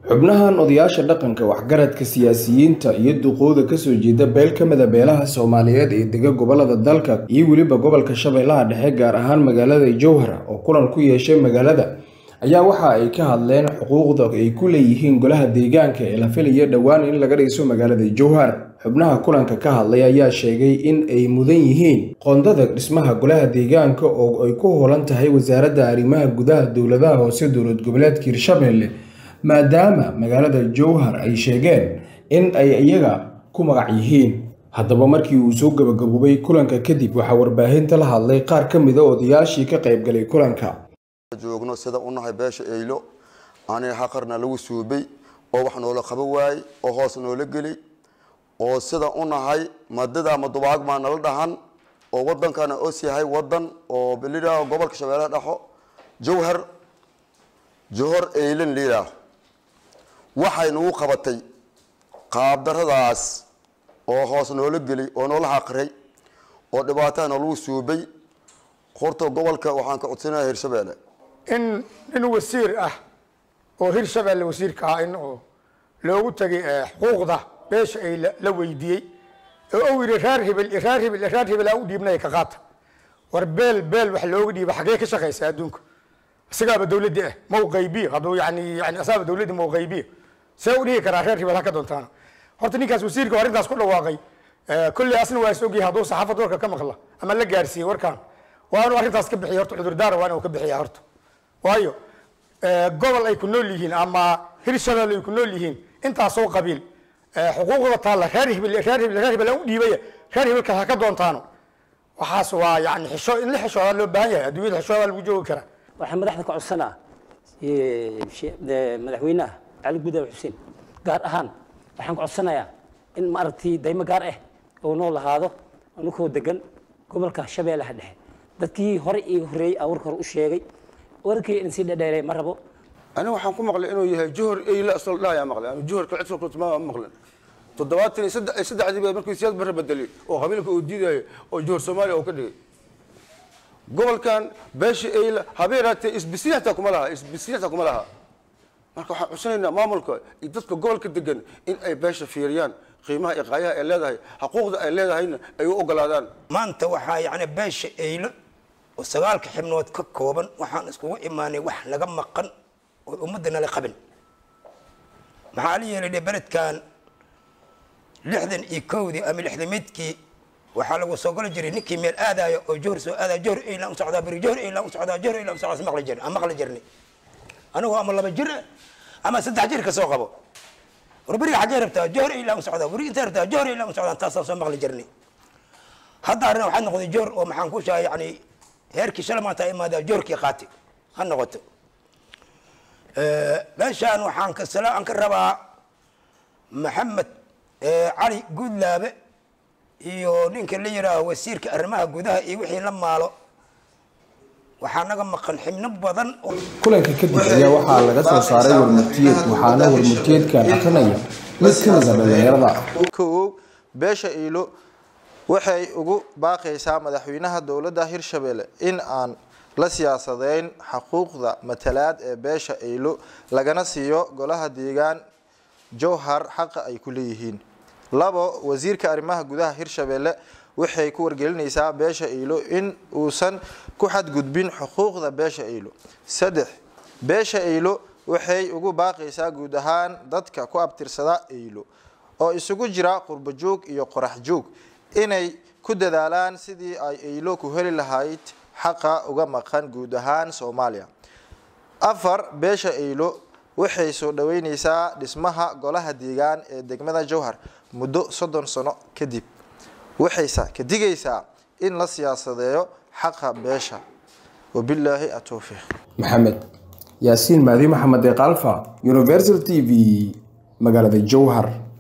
xubnahan odayaasha dhaqanka waxgaradka siyaasiyiinta iyo duqooda kasoo jeeda beel ka mida beelaha soomaaliyeed ee dega gobolada dalka iyo weliba gobolka shabeellaha dhexe gaar ahaan magaalada jowhar oo kulan ku yeeshay magaalada ayaa waxa ay ka hadleen xuquuqda ay ku leeyihiin golaha deegaanka ee la filaya dhowaan in laga dhiso magaalada jowhar xubnaha kulanka ka hadlay ayaa sheegay in ay mudan yihiin qoondada dhismaha golaha deegaanka oo ay ku hoolan tahay wasaaradda arrimaha gudaha dowladaha hoose dowlad goboleedka hirshabelle maadaama magaalada jowhar ay sheegeen in ay iyaga ku magac yihiin haddaba markii uu soo gabagaboobay kulanka kadib waxaa warbaahinta la hadlay qaar ka mida odayaashii ka qaybgalay kulanka joogno sida u nahay beesha eylo aniga xaqarna lagu suubay oo wax noola qaba waayey oo hoos noola geli oo sida u nahay madada ama dubaag maa nala dhahan oo wadankana os yahay wadan oo lidhaaho gobolka shabeellaha dhexo jowhar johor eylan liidhaaho waxay nagu qabatay qaabdaradaas oo hoos noola geli oo noola xaqray oo dhibaataha noolagu suubay horta gobolka waxaan ka codsanaya hirshabeelle in nin wasiir ah oo hirshabelle wasiirka ah in loogu tagay xuquuqda beesha ay la weydiiyey oo u yidhi reer hibil reer hibil reer hibil aan u dhiibnay ka qaata war beel beel wax looga dhiiba xagee ka shaqaysa adduunka isagaaba dawladdi ah mau qaybiyo hadduu yani yani asaaba dawladdi mau qaybiyo see u dhihi karaa reer hibil ha ka doontaana horta ninkaas wasiirka arrintaas ku dhawaaqay kolley asna waa is ogyahay hadduu saxaafad warka ka maqla ama la gaarsiiyey warkaan waa inuu arrintaas ka bixiya horta cudurdaara waa inuu ka bixiya horta waayo gobol ay ku nool yihiin ama hirshabelle ay ku nool yihiin intaasoo qabiil xuquuqda taalla reer hibil reer hibil reer hibil aan u dhiibaya reer hibilka ha ka doontaano waxaas waa yani xisho in la xishoodaa loo baahan yahay adduunyada xishoodaa lagu joogi karaa waxaan madaxda ka codsanaa madaxweynaha cali gudaab xuseen gaar ahaan waxaan ka codsanayaa in maaragtay daymo gaar ah oo noo lahaado anukoo degan gobolka shabeellaha dhexe dadkii hore iiga horreeyey aa warka hore u sheegay warkii in sii dhadheeray ma rabo aniga waxaan ku maqlay inuu yahay johor eyla asal dhaaya maqlay ama johorka cidka kutuma ma maqlin toddobaatan iyo saddex saddexdii baa markii siyaad barre bedelay oo qabiilka uu diidayo oo johor soomaaliya uu ka dhigay gobolkan beesha eyla habeeraatee isbisiin hataa kuma laha isbisiin hataa kuma laha marka waxaan cusanaynaa maamulka iyo dadka gobolka degan in ay beesha fiiriyaan qiimaha iyo qaayaha ay leedahay xuquuqda ay leedahayna ay u ogolaadaan maanta waxaa yacni beesha eylo oo sagaalka xibnood ka kooban waxaan iskugu imaanay wax naga maqan oo ummadda nala qabin maxaa la yeelay beledkan lixdan iyo kowdii ama lixdamidkii waxaa lagu soo goli jiray ninkii meel aadaayo oo johor soo aadaya johor eylan u socdaa beri johor eylan u socdaa johor eylan u socdaa maqli jirnay aan maqli jirnay anigoo ama laba jir ama saddex jir ka soo qabo war beriga xaggee rabtaa johor eylan u socdaa beri intee rabtaa johor eylan u socdaa taasaan soo maqli jirnay hadda arrin waxaa noqday johor oo maxaan ku shahay yani heerkii shala maanta imaadaa joorkii qaati ha noqoto meeshaan waxaan ka sala aan ka rabaa maxamed cali guudlaabe iyo ninka la yidhaaho wasiirka arrimaha gudaha iyo wixii la maalo waxaa naga maqan xibno badan kulanka kadib ayaa waxaa laga soo saaray warmurtiyeed waxaana warmurtiyeedkan akrinaya mid ka mida dhalinyarada kow beesha iilo waxay ugu baaqaysaa madaxweynaha dowladda hirshabelle in aan la siyaasadeyn xuquuqda matalaad ee beesha eylo lagana siiyo golaha deegaan jowhar xaqa ay ku leeyihiin labo wasiirka arrimaha gudaha hirshabelle waxay ku wargelinaysaa beesha eylo in uusan ku xadgudbin xuquuqda beesha eylo saddex beesha eylo waxay ugu baaqaysaa guud ahaan dadka ku abtirsada eylo oo isugu jira qurbo joog iyo qorax joog inay ku dadaalaan sidii ay eylo ku heli lahayd xaqa uga maqan guud ahaan soomaaliya afar beesha eylo waxay soo dhaweyneysaa dhismaha golaha deegaan ee degmada jowhar muddo soddon sano kadib waxayse ka digaysaa in la siyaasadeeyo xaqa beesha wabilaahi atowfiiq maxamed yaasiin maadi maxamed ee kalfa universal t v magaalada jowhar